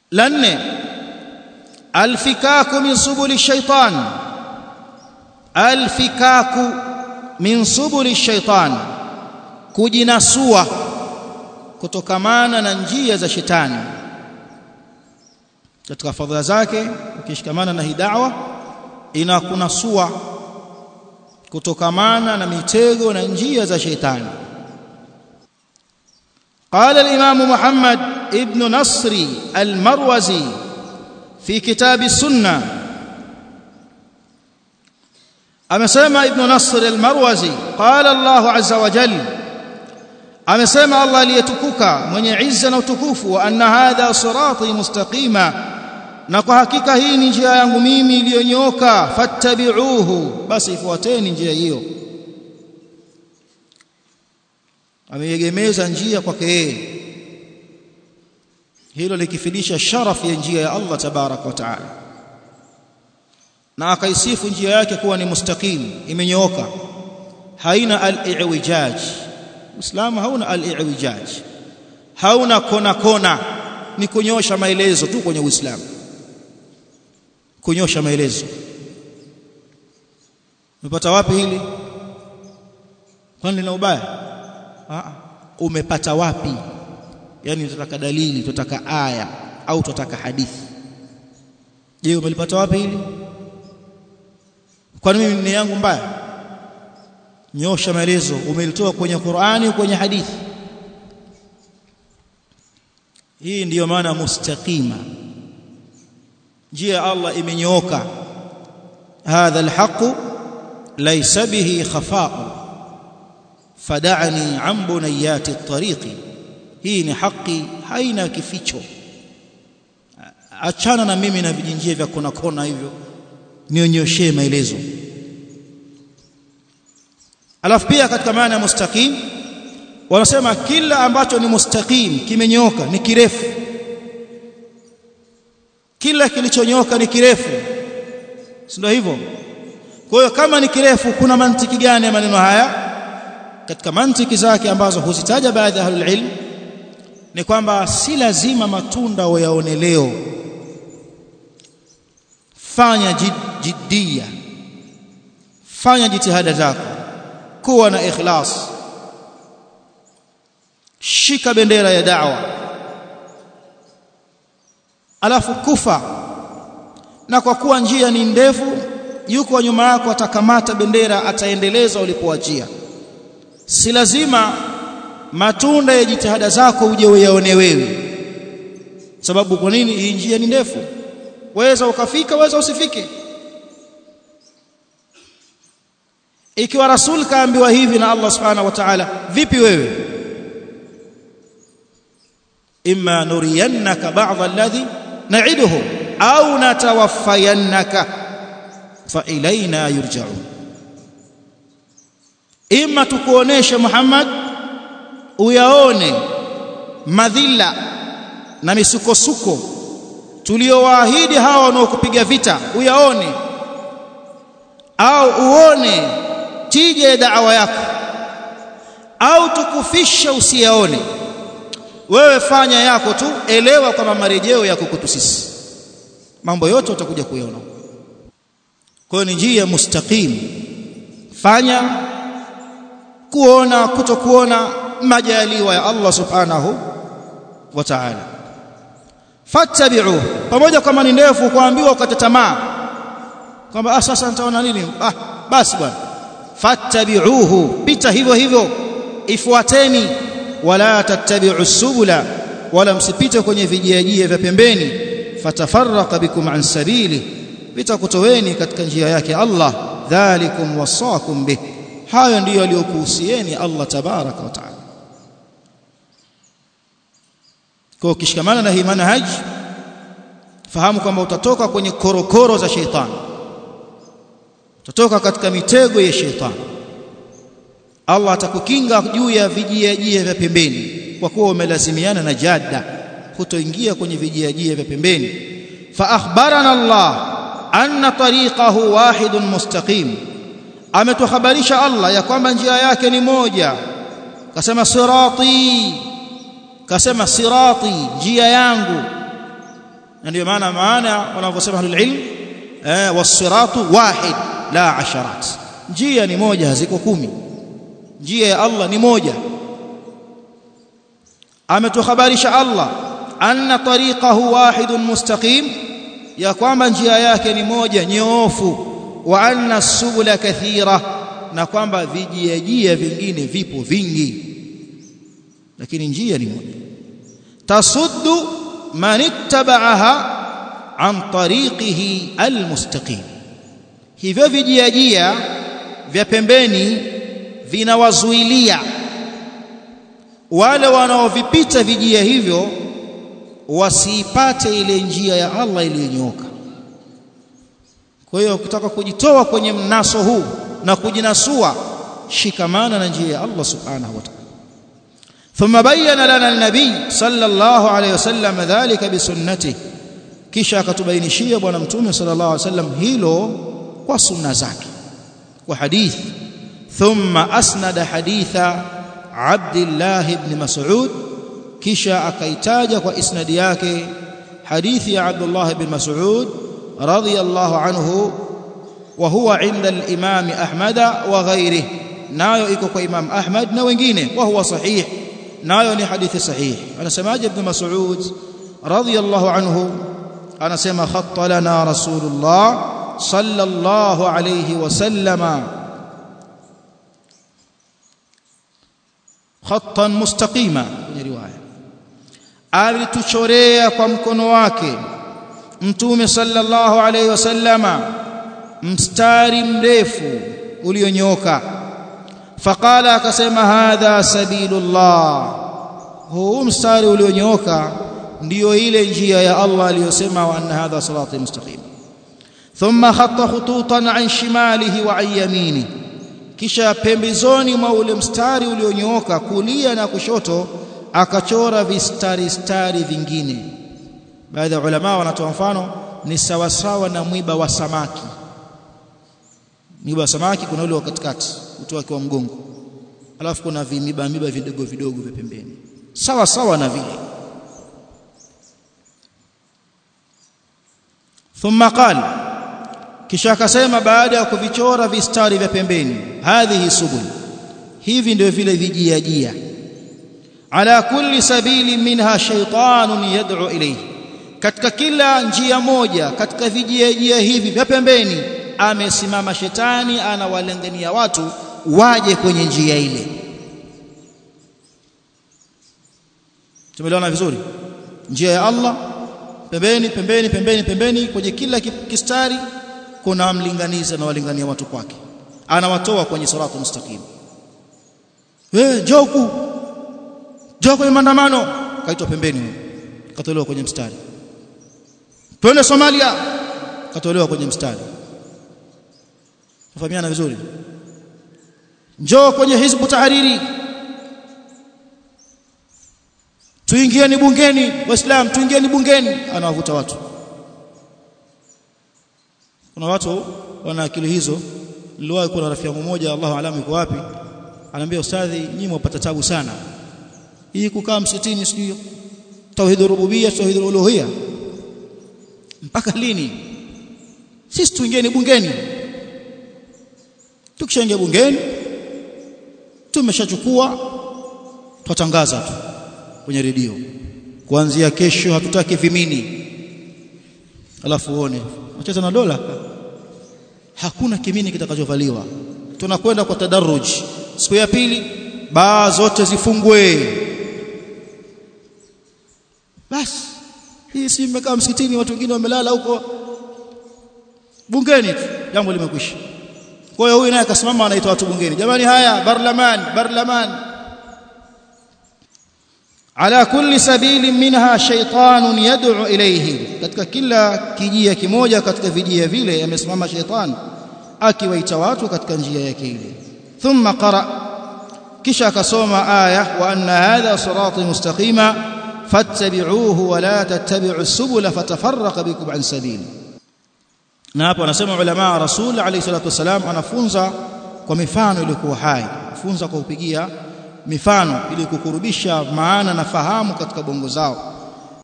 la nne alfikaku min subuli shaitan alfikaku min subuli shaitan kujinasua kutokamana na njia za shetani katika fadhila zake ukishikamana na hii da'wa inakunasua kutokamana na mitego na njia za shetani قال الإمام محمد ابن نصر المروزي في كتاب السنة أمسيما ابن نصر المروزي قال الله عز وجل أمسيما الله ليتكوك من يعزنا وتكوف وأن هذا صراطي مستقيما na kwa hakika hii ni njia yangu mimi iliyonyoka fattabi'uhu basi ifuateni njia hiyo ameegemeza njia kwake yeye hilo likifidisha sharafu ya njia ya Allah tabarak wa taala na akaisifu njia yake kuwa ni mustaqim imenyooka haina al-i'wijaj Uislamu hauna al-i'wijaj hauna kona kona ni kunyosha maelezo tu kwenye Uislamu kunyosha maelezo umepata wapi hili kwani lina ubaya ah umepata wapi yani tutataka dalili tutataka aya au tutataka hadithi je umelipata wapi hili kwani mimi ni yangu mbaya nyosha maelezo umelitoa kwenye Qur'ani kwenye hadithi hii ndiyo maana mustaqima njia ya Allah imenyooka hadha alhaq laysa bihi khafa'u fad'ani an bunayati at-tariqi hii ni haki haina kificho achana na mimi na vijinjia vya kona kona hivyo nionyeshe maelezo alafu pia katika maana ya mustaqim wanasema kila ambacho ni mustaqim kimenyoka ni kirefu kila kilichonyoka ni kirefu si ndio hivyo kwa hiyo kama ni kirefu kuna mantiki gani ya maneno haya katika mantiki zake ambazo huzitaja baadhi ya ahlul ilm ni kwamba si lazima matunda wayaone leo fanya jid, jiddia fanya jitihada zako kuwa na ikhlas shika bendera ya da'wa alafu kufa na kwa kuwa njia ni ndefu yuko nyuma yako atakamata bendera ataendeleza ulipoachia si lazima matunda ya jitihada zako uje uyaone wewe sababu kwa nini hii njia ni ndefu waweza ukafika waweza usifike ikiwa rasul kaambiwa hivi na Allah subhanahu wa ta'ala vipi wewe imma nuriyannaka ba'd alladhi na'iduhum au natawaffayannaka fa ilaina yurja'un imma tukuoneshe Muhammad uyaone madhila na misukosuko tuliowaahidi hawa wanaokupiga vita uyaone au uone tija ya da'wa yako au tukufisha usiyaone wewe fanya yako tu elewa kwamba marejeo yako kwetu sisi mambo yote utakuja kuyaona kwa hiyo ni njia mustaqim fanya kuona kutokuona majaliwa ya Allah subhanahu wa ta'ala fattabi'u pamoja kama ni ndefu kuambiwa ukate tamaa kwamba ah sasa nitaona nini ah basi bwana fattabi'uhu pita hivyo hivyo ifuateni wala tattabi'u subula wala msipite kwenye vijiajia vya pembeni fatafarraqa bikum an sabili vitakutoweni katika njia yake Allah dhalikum wasakum bih hayo ndiyo aliyokuhusieni Allah tabaraka wa taala kwa ukishikamana na hii manhaj fahamu kwamba utatoka kwenye korokoro za sheitani utatoka katika mitego ya sheitani Allah atakukinga juu ya vijiajia vya pembeni kwa kuwa umelazimiana na jadda kutoingia kwenye vijiajia vya pembeni fa akhbarana Allah anna tariqahu wahidun mustaqim ametuhabarisha Allah ya kwamba njia yake ni moja kasema sirati kasema sirati njia yangu ndio maana maana wanavyosema ahlul ilm eh wasiratu wahid la asharat njia ni moja haziko kumi njia ya Allah ni moja ametuhabarisha Allah anna tariqahu wahidun mustaqim ya kwamba njia yake ni moja nyoofu wa anna subula kathira na kwamba vijiajia vingine vipo vingi lakini njia ni moja tasuddu man ittaba'aha an tariqihi almustaqim hivyo vijiajia vya pembeni vinawazuilia wale wanaovipita vijia hivyo wasiipate ile njia ya Allah iliyonyooka kwa hiyo ukitaka kujitoa kwenye mnaso huu na kujinasua shikamana na njia ya Allah subhanahu wa ta'ala ثم بين لنا النبي صلى الله عليه وسلم ذلك بسنته kisha akatubainishia bwana mtume sallallahu alaihi wasallam hilo kwa sunna zake kwa hadithi thumma asnada haditha Abdullah ibn Mas'ud kisha akaitaja kwa isnadi yake hadithi ya Abdullah ibn Mas'ud radiyallahu anhu wa huwa inda al-Imam Ahmad wa ghairihi nayo iko kwa Imam Ahmad na wengine wa huwa sahih nayo ni hadithi sahih anasemaje ibn Mas'ud radiyallahu anhu anasema khatta lana rasulullah sallallahu alayhi wasallama khattan mustaqima kwenye riwaya alituchorea kwa mkono wake mtume sallallahu alayhi wasallama mstari mrefu ulionyooka faqala akasema hadha sabilullah huu mstari ulionyooka ndiyo ile njia ya Allah aliyosema wa anna hadha sirati mustaqim thumma khatta khututan an shimalihi wa an yamini kisha pembezoni mwa ule mstari ulionyooka kulia na kushoto akachora vistari stari vingine baadhi ya ulama wanatoa mfano ni sawasawa na mwiba wa samaki mwiba wa samaki kuna ule wa katikati utoa kwa mgongo alafu kuna vimiba miba vidogo vidogo vya pembeni sawa sawa na vile thumma qala kisha akasema baada ya kuvichora vistari vya pembeni hadhihi subul hivi ndio vile vijiajia ala kulli sabili minha shaytanun yad'u ilayhi katika kila njia moja katika vijiajia hivi vya pembeni amesimama shetani anawalengania watu waje kwenye njia ile tumeelewana vizuri njia ya Allah pembeni pembeni pembeni pembeni kwenye kila kistari kuna mlinganizi anawalingania watu kwake anawatoa kwenye salatu mustaqim eh joku joko kwenye maandamano kaitwa pembeni katolewa kwenye mstari twende Somalia katolewa kwenye mstari tufahamiana vizuri njoo kwenye hizbu tahariri tuingieni bungeni waislam tuingieni bungeni anawavuta watu kuna watu wana akili hizo niliwahi kuna rafiki yangu mmoja Allahu alamu yuko wapi anambia ustadhi nyinyi mwapata tabu sana hii kukaa msitini sijui tauhid rububiyya tauhid uluhiyya mpaka lini sisi tuingieni bungeni tukishaingia bungeni tumeshachukua twatangaza tu kwenye redio kuanzia kesho hatutaki vimini alafu uone wacheza na dola hakuna kimini kitakachovaliwa tunakwenda kwa tadarruj siku ya pili baa zote zifungwe basi hii si mmekaa msikitini watu wengine wamelala huko bungeni tu jambo limekwisha kwa hiyo huyu naye akasimama anaita watu bungeni jamani haya barlaman barlaman ala kulli sabili minha shaytanun yad'u ilayhi katika kila kijia kimoja katika vijia vile amesimama shaytan akiwaita watu katika njia yake ile thumma qara kisha akasoma aya wa anna hadha sirati mustaqima fattabi'uhu wa la tattabi'u subula fatafarraqa bikum an sabili na hapo anasema ulama rasul alayhi salatu wasalam anafunza kwa mifano iliyokuwa hai funza kwa kupigia mifano ili kukurubisha maana na fahamu katika bongo zao